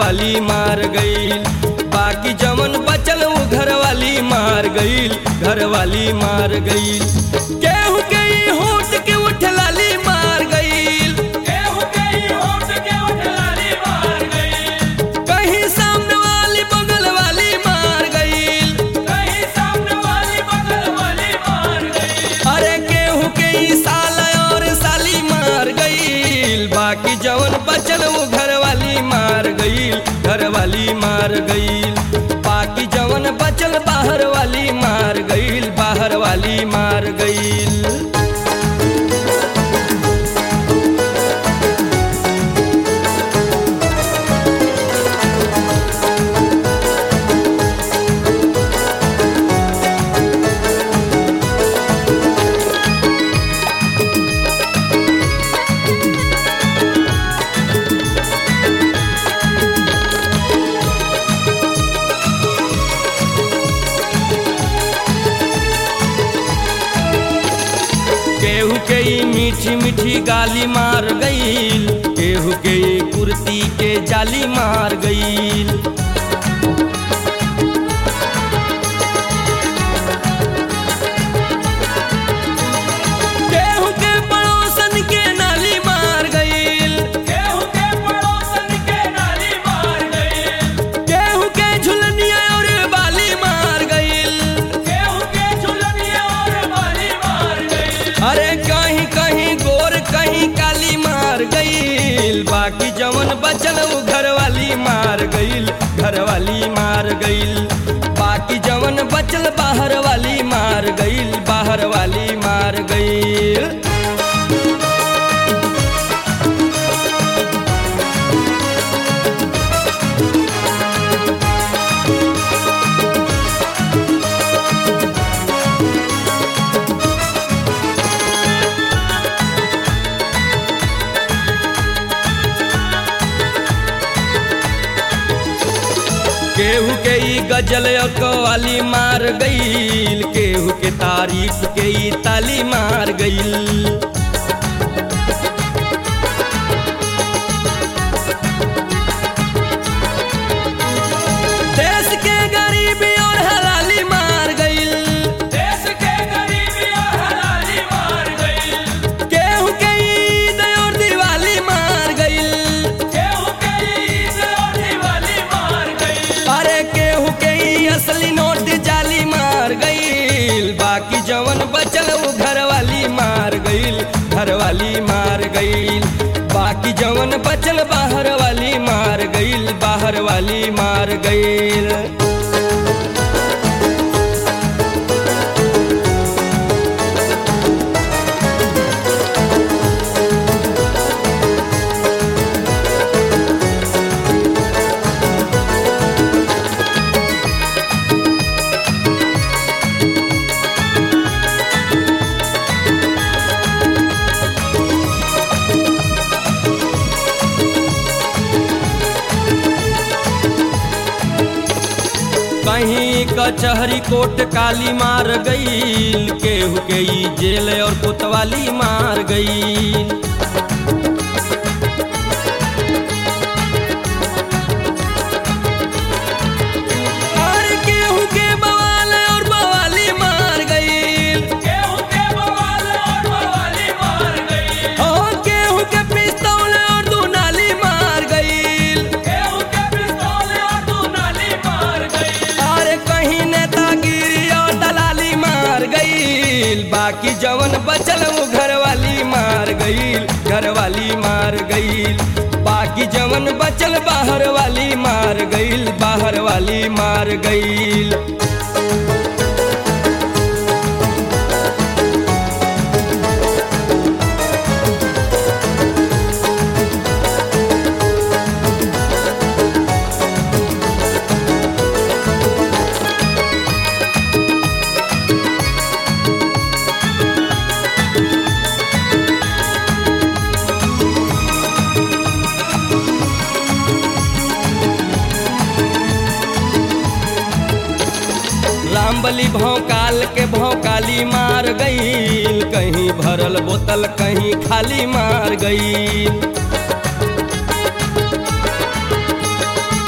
घरवाली मार गईल बाकी जमन बचल उ घरवाली मार गईल घरवाली मार गईल केहू के ई होठ के उठलाली मार गईल केहू के ई होठ के उठलाली मार गईल कहीं सामने वाली बगल वाली मार गईल कहीं सामने वाली बगल वाली मार गईल अरे केहू के ई साल और साली मार गईल बाकी जवन बचल वो घरवाली मार गईल घरवाली मार गईल बाकी जवन बचल बाहर वाली मार गईल बाहर वाली मार गईल केहू के ई मीठी मीठी गाली मार गईल केहू के ई कुर्ती के जाली मार गईल केहू के पड़ोसन के नाली मार गईल केहू के पड़ोसन के नाली मार गईल केहू के झुलनिया और बाली मार गईल केहू के झुलनिया और बाली मार गईल अरे कहीं कहीं गोर कहीं काली मार गईल बाकी जवन बचल वो घरवाली मार गईल घरवाली मार गईल बाकी जवन बचल बाहर वाली मार गईल बाहर वाली मार गईल केहू के ई गजल और कवाली मार गईल केहू के तारीफ के ई ताली मार गईल देश के गरीबी और हलाली मार गईल देश के गरीबी और हलाली मार गईल केहू के ईद और दिवाली मार गईल केहू के ईद और दिवाली मार गईल अरे केहू के ई असली नोट जाली मार गईल बाकी जवन बचल वो घरवाली मार गईल घरवाली मार गईल बाकी जवन बचल बाहर वाली मार गईल बाहर वाली मार गईल कहीं कचहरी कोट काली मार गईल केहू के ई जेल और कोतवाली मार गईल और केहू के बवाल और बवाली मार गईल केहू के बवाल और बवाली मार गईल ओ केहू के पिस्तौल और दुनाली मार गईल केहू के पिस्तौल और दुनाली मार गईल अरे कहीं नेतागिरी और दलाली मार गईल बाकी जवन बचल वो घरवाली मार गईल घरवाली मार गईल बाकी जवन बचल बाहर वाली मार गईल बाहर वाली मार गईल रामबली भौकाल के भौकाली मार गईल कहीं भरल बोतल कहीं खाली मार गईल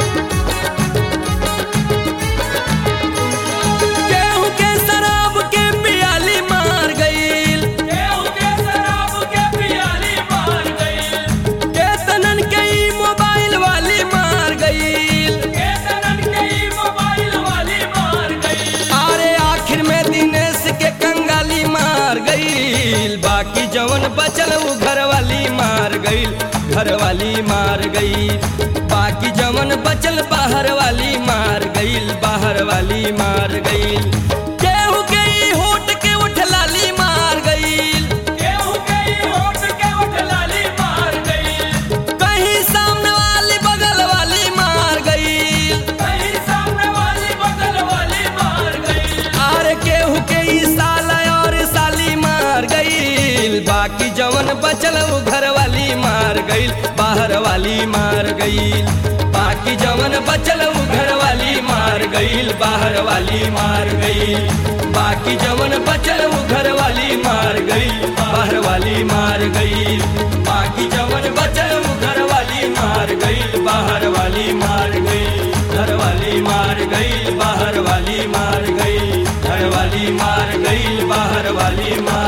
गईल घर वाली मार गई बाकी जवन बचल बाहर वाली मार गईल बाहर वाली मार गईल केहू गई होट के उठ लाली मार गईल केहू गई होठ के उठ लाली मार गई कहीं सामने वाली बगल वाली मार गईल कहीं सामने वाली बगल वाली मार गई आर केहू के ई साला और साली मार गईल बाकी जवन बचल उ घर वाली मार गईल बाहर वाली मार गईल बाकी जवन बचल उ घर वाली मार गईल बाहर वाली मार गईल बाकी जवन बचल उ घर वाली मार गईल बाहर वाली मार गईल बाकी जवन बचल उ घर वाली मार गईल बाहर वाली मार गईल घर वाली मार गईल बाहर वाली मार गईल घर वाली मार गईल बाहर वाली मार